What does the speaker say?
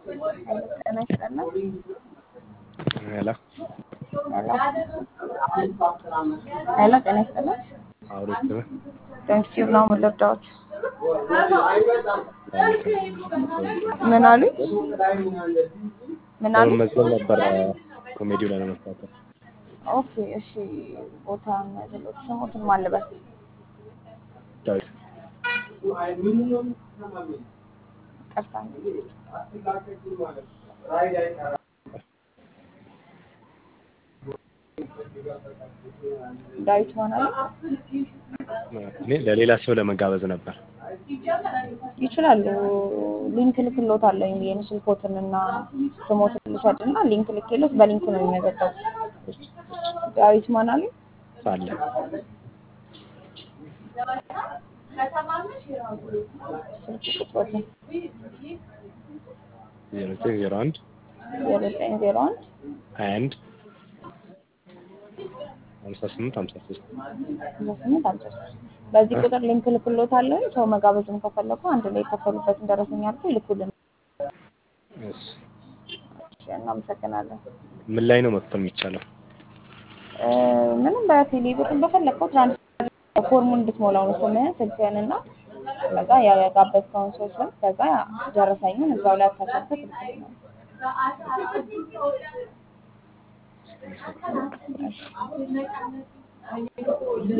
ጤና ይስጥልን። ሄሎ ሄሎ ጤና ይስጥልን። አውሪት ቴንክዩ ነው የምልርዳዎች ምን አሉኝ? ምን አሉኝ? መመዝገብ ነበር ኮሜዲው ላይ ለመሳተፍ ኦኬ እሺ። ቦታ የሚያዘሎች ስሙትን ማን ልበል? ዳዊት ቀርታ ዳዊት ሆናል እኔ ለሌላ ሰው ለመጋበዝ ነበር። ይችላሉ። ሊንክ ልክሎታለሁ የኔ ስልኮትን እና ስሞትን ልውሰድ እና ሊንክ ልክሎት በሊንክ ነው የሚመዘገቡ። ዳዊት ማን አሉኝ? ሳለ ስልክ ቁጥሮትን ዜሮ ዘጠኝ ዜሮ አንድ ዜሮ ዘጠኝ ዜሮ አንድ ሀያ አንድ ሀምሳ ስምንት ሀምሳ ሶስት አስራ ስምንት አምሳ ሶስት በዚህ ቁጥር ሊንክ ልክሎታለሁ። ሰው መጋበዝም ከፈለጉ አንድ ላይ የከፈሉበትን ደረሰኝ አድርገው ይልኩልን። እሺ። እሺ፣ እናመሰግናለን። ምን ላይ ነው መክፈል የሚቻለው? እ፣ ምንም በቴሌ ብር በፈለግከው ትራንስፈር ፎርሙን እንድትሞላው ነው ስምህን፣ ስልክህን እና ከዛ ያጋበዝከውን ሰው ስም ከዛ ደረሰኙን እዛው ላይ አታሰርተህ ትልክልናለህ። እሺ።